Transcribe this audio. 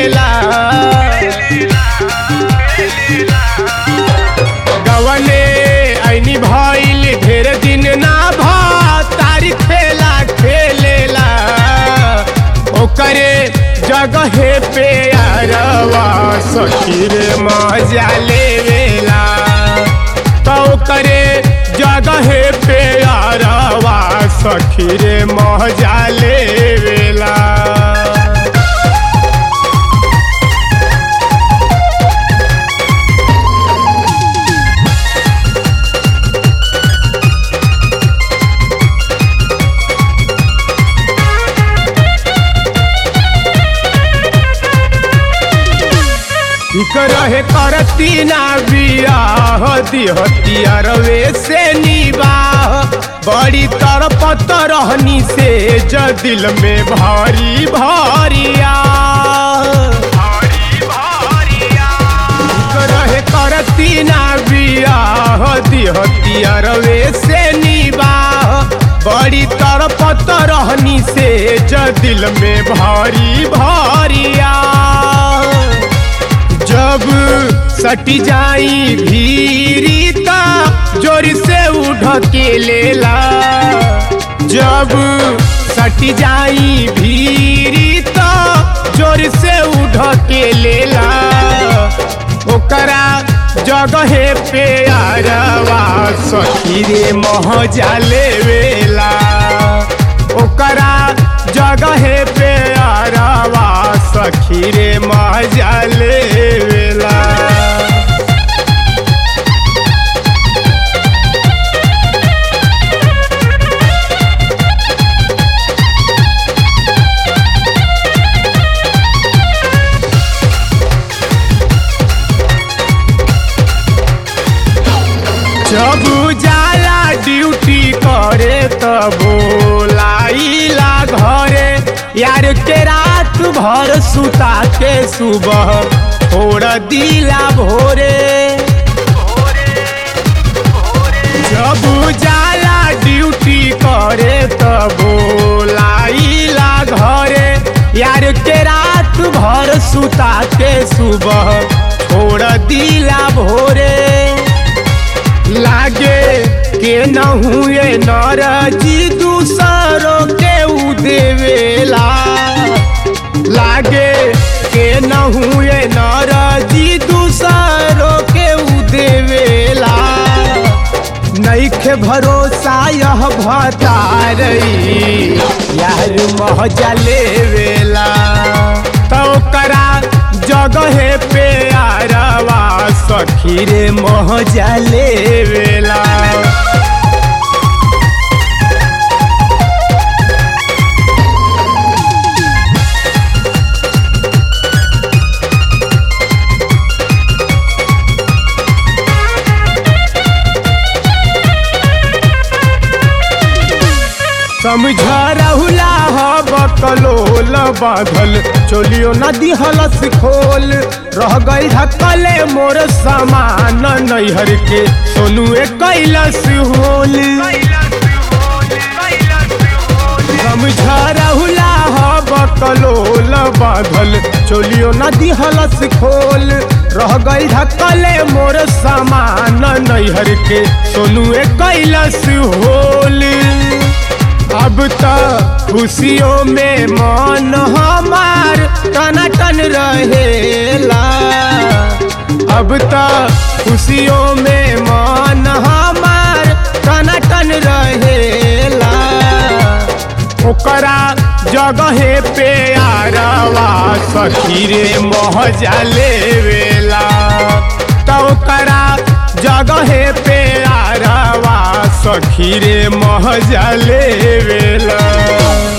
लेला गवने ऐनी भइल ढेर दिन ना भ तारीख खेला खेलेला ओकरे जगहे पे अरवा सखी रे मजा लेवेला तो ओकरे जगहे पे अरवा सखी रे मजा लेवेला ठीक रहे करती ना बियाह दिहतियरवे से निबाह बड़ी तरपत रहनी से ज दिल में भारी भारिया ठीक रहे करती ना बियाह दिहतियरवे से निबाह बड़ी तरपत रहनी से ज दिल में भारी भारिया जब सटी जाई भीरीता जोर से उठ के लेला जब सटी जाई भीरीता जोर से उठ के लेला ओकरा जगहे पे आरवा सखी रे महजा लेवेला ओकरा जगहे पे आरवा सखी रे मजा लेवेला जब जाला ड्यूटी करे तब बोलाइला घरे यार के रात भर सुता के सुबह छोड़ दिला भोरे जब जाला ड्यूटी करे तब बोलाइला घरे यार के रात भर सुता के सुबह छोड़ दिला भोरे लागे के न हुए नरजी दूसरों के उ देवेला लागे के न हुए नरजी दूसरों के उ देवेला नईखे भरोसा यह भतारई यार महजा लेवेला तो करा जगहे पे आरवा सखी रे महजा लेवेला समझ रहुला ह बकलोल बाधल चोलियो नदी हलस खोल रह गई ढकले मोर समान नैहर के सोनुए कैलस होल समझ रहुला ह बकलोल बाधल चोलियो नदी हलस खोल रह गई ढकले मोर समान नैहर के सोनुए कैलस होल अब तो खुशियों में मन हमार टनाटन रहेला अब तो खुशियों में मन हमार टनाटन रहेला ओकरा जगहे पे आरवा सखी रे महजा लेवेला तो ओकरा जगहे पे आरवा सखी रे महजा लेवेला